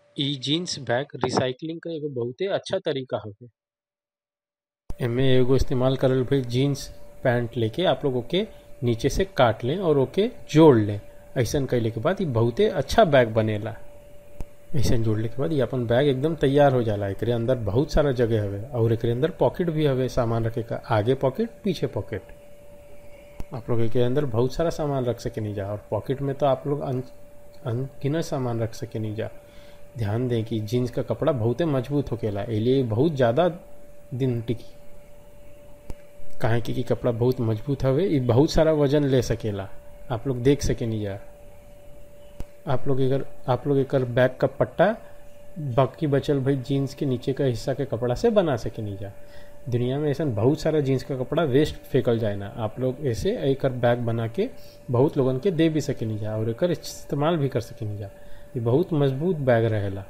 इ jeans bag recycling क एगो बहुते अच्छा तरीका हवे एमे एगो इस्तेमाल करल भइल जीन्स पैंट लेके आप लोग ओके नीचे से काट लें और ओके जोड़ लें ऐसन कैले के बाद इ बहुते अच्छा बैग बनेला ऐसन जोड़ले के बाद ये अपन बैग एकदम तैयार हो जाला एकरे अंदर बहुत सारा जगह हवे और एकरे अंदर पॉकेट भी हवे सामान रखे का आगे पॉकेट पीछे पॉकेट आप लोग के अंदर बहुत सारा सामान रख सके नहीं जा और पॉकेट में तो आप लोग अन अनगिनत सामान रख सके नहीं जा ध्यान दें कि जीन्स का कपड़ा बहुते मजबूत होकेला एलिए बहुत ज़्यादा दिन टिकी काहे कि, कि कपड़ा बहुत मजबूत हवे इ बहुत सारा वजन ले सकेला आप लोग देख सके नहीं जा आप लोग एकर आप लोग एकर बैग का पट्टा बाकी बचल भाई जीन्स के नीचे का हिस्सा के कपड़ा से बना सके नहीं जा दुनिया में ऐसा बहुत सारा जीन्स का कपड़ा वेस्ट फेंकल जाए ना आप लोग ऐसे एकर बैग बना के बहुत लोगन के दे भी सके नहीं जा और एकर इस्तेमाल भी कर सके नहीं जा ये बहुत मजबूत बैग रहेला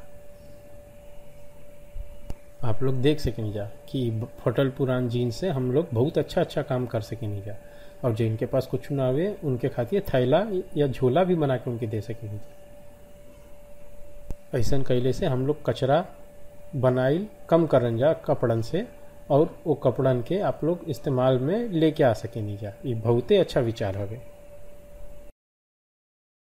आप लोग देख सके नहीं जा कि फटल पुरान जीन्स से हम लोग बहुत अच्छा अच्छा काम कर सके नहीं जा और जिनके पास कुछ ना आवे उनके खातिर थैला या झोला भी बना के उनके दे सके नहीं जा ऐसा कैले से हम लोग कचरा बनाइल कम करन जा कपड़न से और वो कपड़न के आप लोग इस्तेमाल में लेके आ सके नहीं जा ये बहुते अच्छा विचार हवे